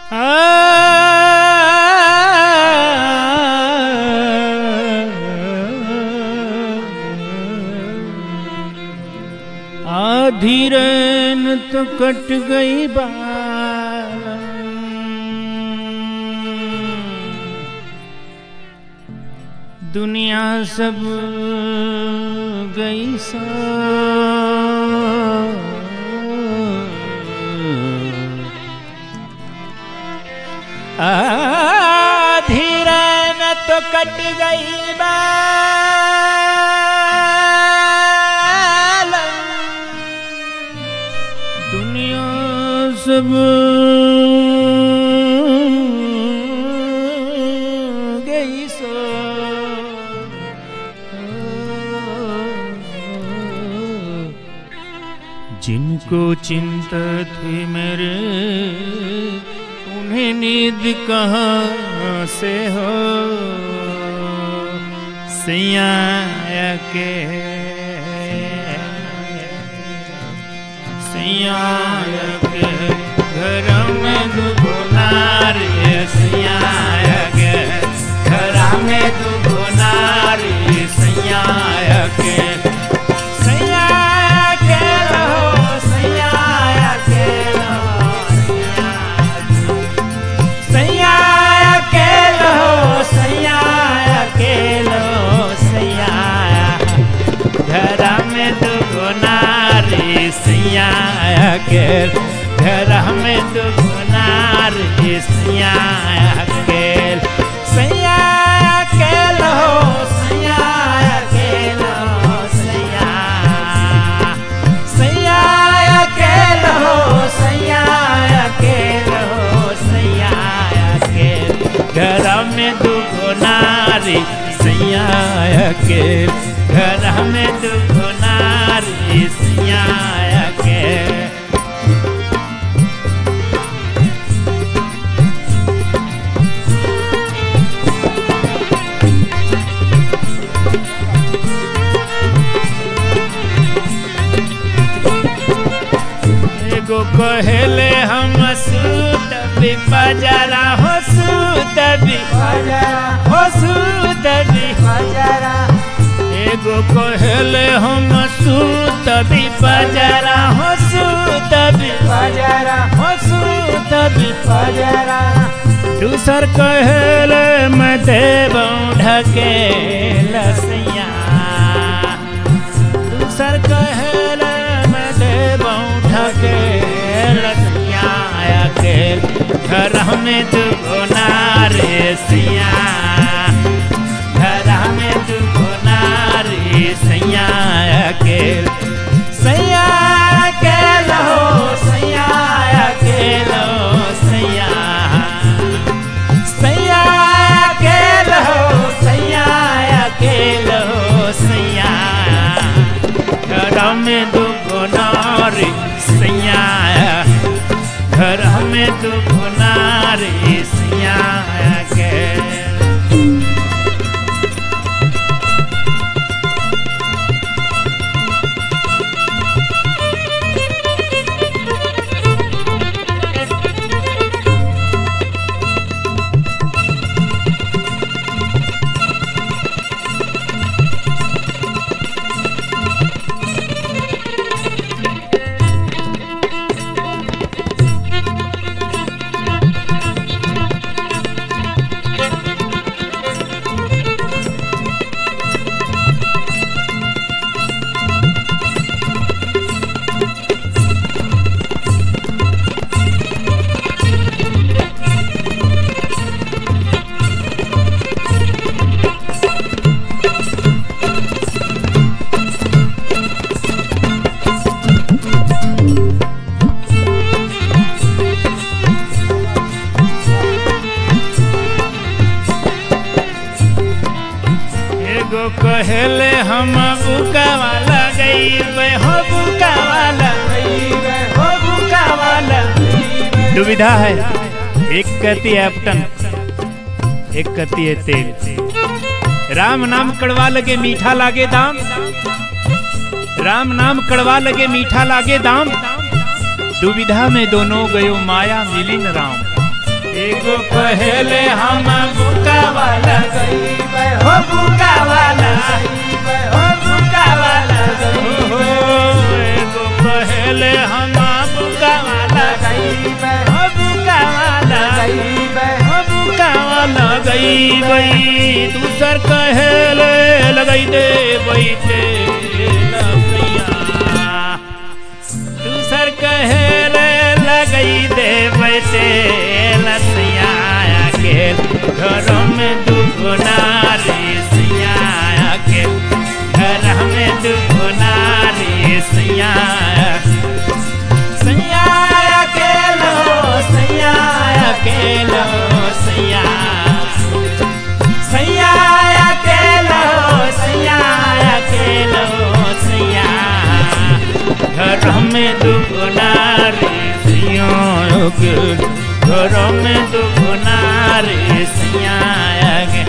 आधी रैन तो कट गई बाल दुनिया सब गई सा आधी रैन तो कट गई बाल दुनिया सब गई सो जिनको चिंता थी मेरे उन्हें नींद कहाँ से हो सैया के सैया के घर में दुगुनार सैया के घर में दुगुनार सैया के सैया के रहो सैया के रहो सैया के रहो सैया के रहो सैया घर में दुगो नारी सैया के घर में दुगो नारी सैया के सैया के रहो सैया के रहो सैया सैया के रहो सैया के रहो सैया के घर में दुगो नारी सैया के घर में दुगो नारी सैया के एगो कहेले हम सूत भी बजारा हो सूत भी हो सूत भी एगो कहेले हम सूत भी बजारा हो सूत भी हो सूत भी दूसर कहेले मैं देव ढके लसैया दूसर कहेले मैं देव ढके लसैया के घर में दुगो नारे सिया घर में दुगो नारी सैया के सैया के लो सैया के लो सैया सैया के लो सैया के लो सैया घर में दुगो नारी सैया घर में दुगो नारी सैया के एगो कहेले हम बुका वाला गई हो बुका वाला हो बुका वाला दुविधा है एक कहती है अपटन एक कहती है तेल राम नाम कड़वा लगे मीठा लागे दाम राम नाम कड़वा लगे मीठा लागे दाम दुविधा में दोनों गयो माया मिली न राम एगो कहेले हम बुका वाला गईबे हो बुका वाला हो बुका वाला गईबे एगो कहेले हम बुका वाला गईबे हो बुका वाला गईबे हो बुका वाला गईबे दूसर कहेले लगई दे बैठे दूसर कहेले लगई दे बैठे लसिया के घरों में दुगुना रे सिया के घर में दुगुना रे सिया सैया के लो सैया के लो सैया सैया के लो सैया के लो सैया घर में दुगुना रे सिया के घर में दुगुना रे सिया के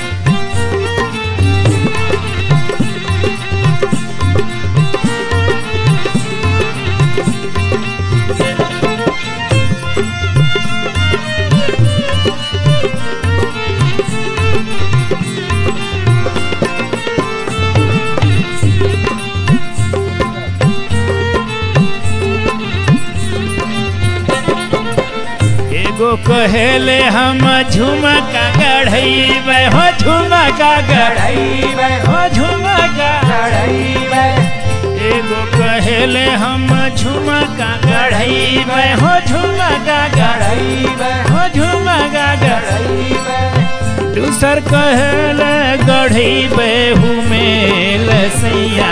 एगो कहेले हम झुमका गढ़ैबे हो झुमका गढ़ैबे हो झुमका गढ़ैबे एगो कहेले हम झुमका गढ़ैबे हो झुमका गढ़ैबे हो झुमका गढ़ैबे दूसर कहेले गढ़ैबे हुमेल सैया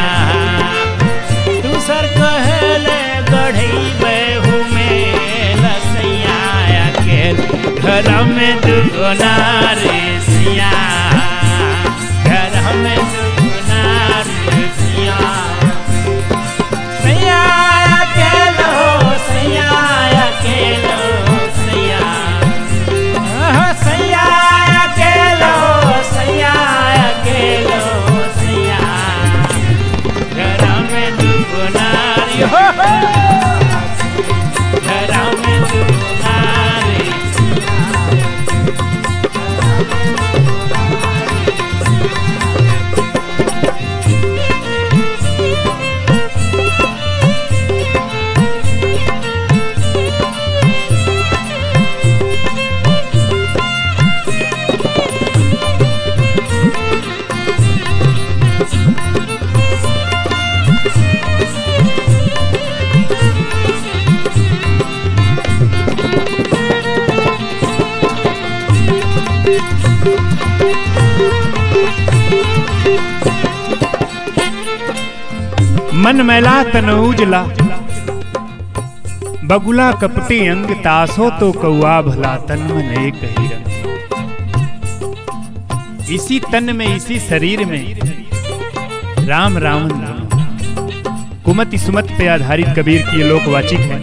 दूसर कहेले गढ़ैबे हुमेल सैया के घर में दुगुना रे सिया घर में दुगुना रे सिया सैया के लो सैया के लो सैया आहा, सैया के लो सैया के लो सैया घर में दुगुना रे हो हो। घर में दुगुना रे मन मैला तन उजला बगुला कपटी अंग तासो तो कौआ भला तन मन एक ही रंग इसी तन में इसी शरीर में राम रावण राम कुमति सुमत पे आधारित कबीर की ये लोकवाचिक है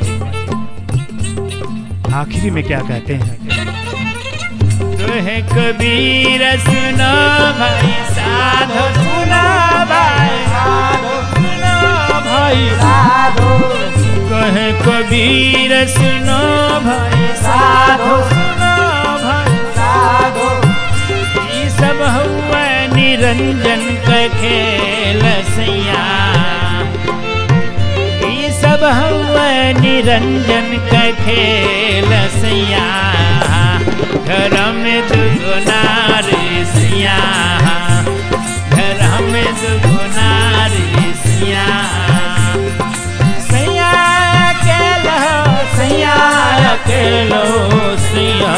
आखिरी में क्या कहते हैं तो है कबीर सुना भाई साधो सुना भाई साधो सुना भाई साधो कहे कबीर सुनो भाई साधो सुनो भाई साधो ई सब हुआ निरंजन के खेल सैया ई सब हुआ निरंजन के खेल सैया घर में दुगुना रे सिया घर में दुगुना रे सिया सैया अकेलो सैया अकेलो सैया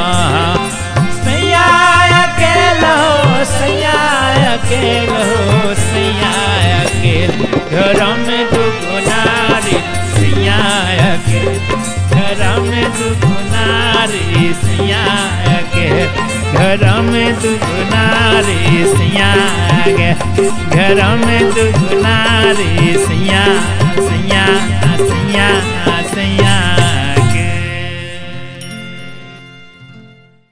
सैया अकेलो सैया अकेलो सैया अकेलो घर में दुगुना रे सैया अकेलो घर में दुगुना रे सैया अकेलो घर में दुगुना रे सैया अकेलो घर में दुगुना रे सैया सैया सैया सैया